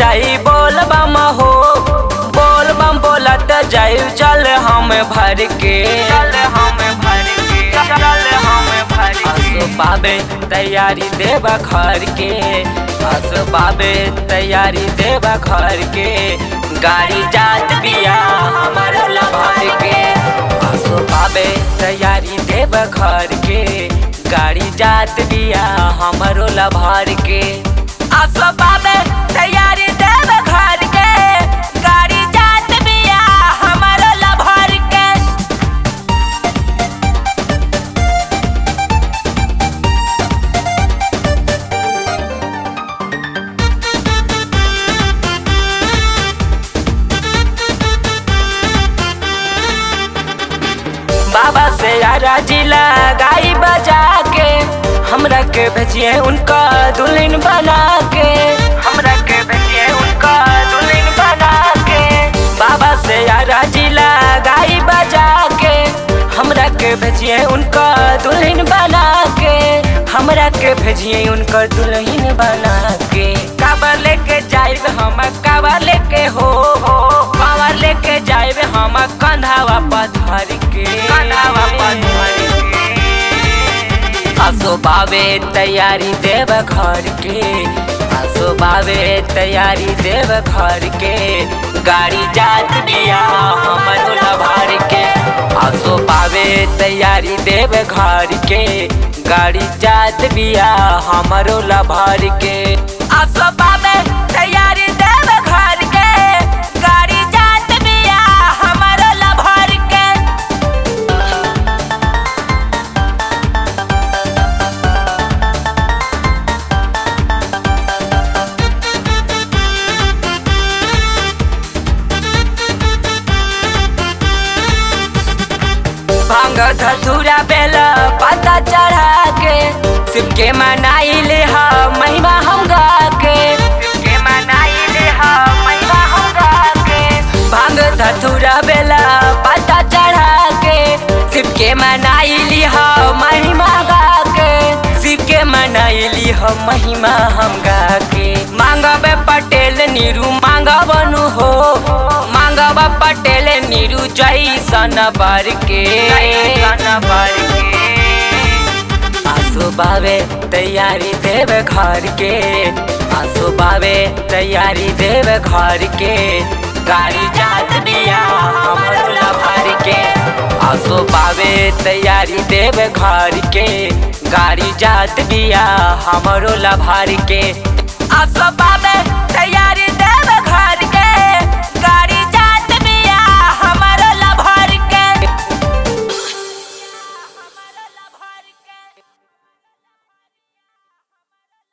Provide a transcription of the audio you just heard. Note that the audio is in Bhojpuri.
जाई बोल बम हो बोल बम बोलत जाई चल हम भर के चल हम भर के चल हम भर के आसो बाबे तैयारी देबा घर के आसो बाबे तैयारी देबा घर के गाड़ी जात बिया हमर लभर के आसो बाबे तैयारी देबा घर के गाड़ी जात बिया हमरो लभर के आसो बाबे तैयारी देबा घर के गाड़ी जात बिया हमरो लभर के बाबा से यारा जिला गाई बजा के हमरा के भेजिए उनका दुल्हन बना के हमरा के भेजिए उनका दुल्हन बना के बाबा से यारा जिला गाई बजा के हमरा के भेजिए उनका दुल्हन बना के हमरा के भेजिए उनकर दुल्हन बना के काबर लेके जाइब हम काबर लेके हो हो काबर लेके जाइब हम कंधावा पथर के कंधावा पथर के आसो बाबे तैयारी देव घर के आसो बाबे तैयारी देव घर के गाड़ी जात बिया हमर लभार के आसो बाबे तैयारी देव घर के गाड़ी जात बिया हमरो लभार के आसो बाबे तैयारी देव घर के गाड़ी जात बिया हमरो लभार के भांग धतूरा बेल पता चढ़ा के शिव के मनाई ले हा महिमा हम गा के शिव के मनाई ले हा महिमा हम गा के भांग धतूरा बेल पता चढ़ा के शिव के मनाई ली हा महिमा गा के शिव के मनाई ली हा महिमा हम गा के मांगब पटेल नीरू मांगबनु हो मांगब पटेल नीरू जैसन बर के आसो बाबे तैयारी देव घर के आसो बाबे तैयारी देव घर के गाड़ी जात बिया हमरो लभर के आसो बाबे तैयारी देव घर के गाड़ी जात बिया हमरो लभर के आसो बाबे तैयारी